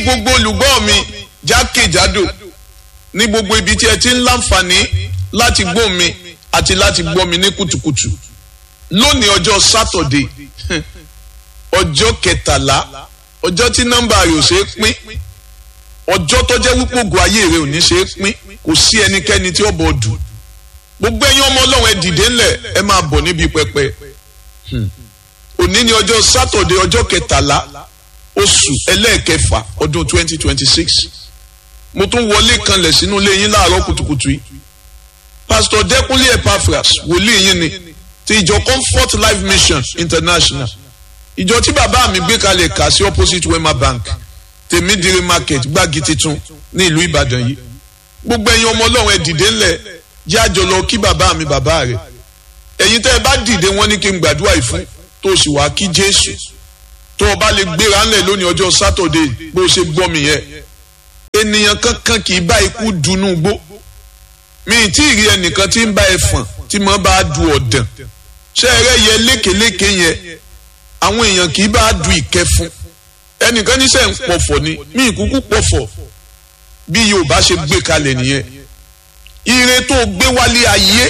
gbogbo olùgbọ́ mi jákèjádò ní gbogbo ibi tí ẹ ti ń láǹfààní láti gbọ́ mi àti láti gbọ́ mi ní kùtùkùtù lónìí ọjọ́ sátọ̀dé ọjọ́ kẹtàlá ọjọ́ tí nọ́mbà rẹ̀ ò ṣe é pín ọjọ́ tó jẹ́ wípé ògùn ayé rẹ̀ ò ní ṣe é pín kò sí ẹnikẹ́ni tí ó bọ̀ dù gbogbo ẹ̀yin ọmọ ọlọ́run ẹ dìde ńlẹ̀ ẹ máa bọ̀ níbi pẹpẹ òní ni ọjọ́ sátọ̀dé ọjọ́ kẹtàlá oṣù ẹlẹ́ẹ̀kẹfà ọdún twenty twenty six mo tún wọlé kanlẹ̀ sínú ilé yín láàárọ̀ kùtùkùtù yìí pásítọ̀ dẹ́kunlé epaphras wòlíì yín ni ti ìjọ comfort life mission international ìjọ tí bàbá mi gbé kalẹ̀ kà sí opposite wema bank tèmídìrí market gbági titun ní ìlú ìbàdàn yìí gbogbo ẹ̀yin ọmọ ọlọ́run ẹ dìde ńlẹ̀ jẹ́ àjọ lọ kí bàbá mi bàbá rẹ̀ ẹ̀yin tẹ́ ẹ bá dìde wọ́n ní kí n gbàdúrà yìí fún tó o sì wá kí jésù tó o bá lè gbéra ńlẹ̀ lónìí ọjọ́ sátọ̀dé bó o ṣe gbọ́ mi yẹn ènìyàn kankan kì í bá ikú dunú gbó mi ì tí ì rí ẹnìkan tí ń bá ẹfọ̀n tí mo bá du ọ̀dàn ṣé ẹ rẹ́ yẹ lékeléke yẹn àwọn èèyàn kì í bá du ìkẹfun ẹnìkan ní sẹ́ ń pọ̀fọ̀ ni mi ì kúkú pọ̀fọ̀ bí yorùbá ṣe gbé kalẹ̀ nìyẹn ire tó gbé wálé ayé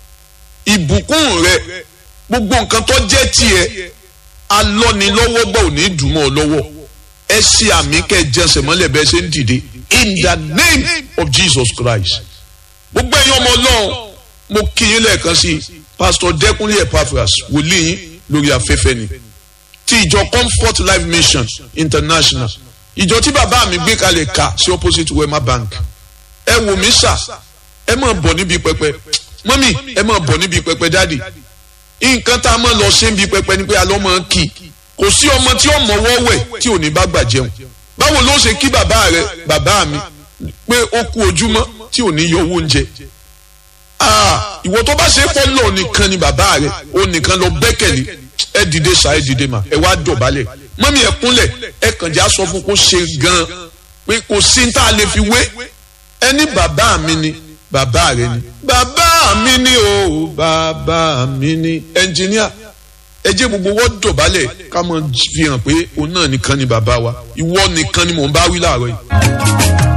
ìbùkún rẹ gbogbo nǹkan tó jẹ́ tiẹ̀ alọ́nilọ́wọ́gbà ò ní dùnmọ́ ọ lọ́wọ́ ẹ ṣe àmì kẹ́ ẹ jẹsẹ̀ mọ́lẹ̀ bẹ́ẹ̀ ṣe ń dìde in the name of Jesus Christ gbogbo ẹ̀yin ọmọ ọlọ́run mo kí yín lẹ́ẹ̀kan sí pastor Dẹ́kunlé Epaphras wòlíì yín lórí afẹ́fẹ́ ni ti ìjọ Comfort Life Mission International ìjọ tí bàbá mi gbé kalẹ̀ ká sí opposite Wema Bank ẹ wò mí sà ẹ máa bọ̀ níbi pẹpẹ mọ́mì ẹ máa bọ̀ níbi pẹpẹ dáàdì nǹkan tá a máa lọ ṣe ń bi pẹpẹ ni pé alọ́ máa ń kì í kò sí ọmọ tí ọmọ wọ́wẹ̀ tí ò ní bá gbà jẹun báwo ló ṣe kí bàbá rẹ bàbá mi pé ó kú ojúmọ́ tí ò ní yọ owó oúnjẹ ìwọ tó bá ṣe fọlọ nìkan ni bàbá rẹ ó nìkan lọ gbẹ́kẹ̀lé ẹ dìde ṣá ẹ dìde mà ẹ wá dọ̀bálẹ̀ mọ́mí ẹ kúnlẹ̀ ẹ kàn já sọ fún kó ṣe gan pé kò sí ní tá a lè fi wé ẹni bàbá mi ni bàbá rẹ ni bàbá mi ni o bàbá mi ni ẹnjìníà ẹ jẹ́ gbogbo wọ́n dọ̀bálẹ̀ ká mọ̀ fi hàn pé òun náà nìkan ni bàbá wa ìwọ nìkan ni mò ń bá wí láàárọ̀ yìí.